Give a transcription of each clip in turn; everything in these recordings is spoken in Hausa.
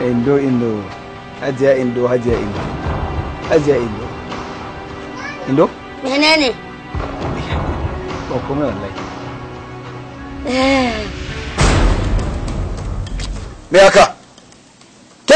indo indo hajiya indo hajiya indo hajiya indo indo menene ba komai wallahi me haka ke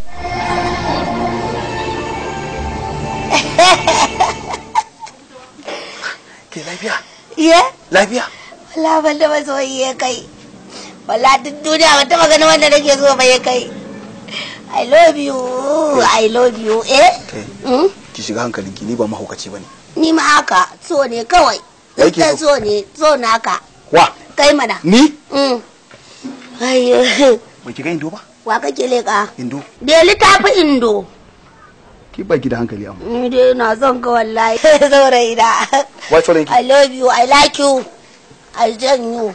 ke lafiya Iya? lafiya Wala ban da masoyi ya kai. Wala duk duniya ban taɓa ganin wanda nake so ba ya kai. I love you, I love you, eh? kai Mm? ki shiga hankalinki ni ba mahaukaci bane Ni ma haka, so ne kawai. Ya yake Zan so? so ne, so naka. wa Kai mana. ni Mm. Ai, ba ki ga indo ba wa kake leƙa? indo Deli ta fi indo. ki ba ki da hankali amma Ni dai na son ka wallahi. Saurayi da. wai sauran ki I love you, I like you, I join you.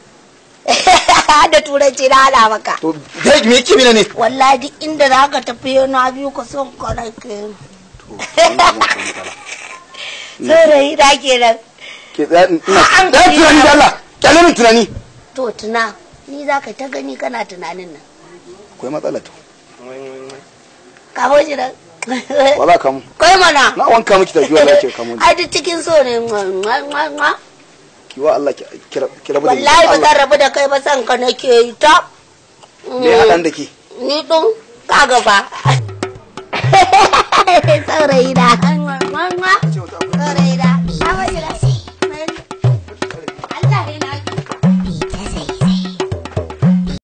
da turanci na hada maka. to dai me yake mina ne Wallahi duk inda za ka tafi na biyu ka son ka nake. Saurayi da kenan. ke tsaya ina An da gani tunani na- da Allah kyale min tunani To tuna, ni za ka ta gani kana tunanin nan. akwai matsala to Kamo shi nan. wala kamu Kai mana. na wanka miki tafi wallahi ke kamu Ai duk cikin so ne. Mwa, mwa, mwa. ki wa Allah ki kira kira bada Wallahi ba zan rabu da kai ba san ka nake yi ta. me ya hadan da ke Ni ɗin ka gaba. Saurayi na.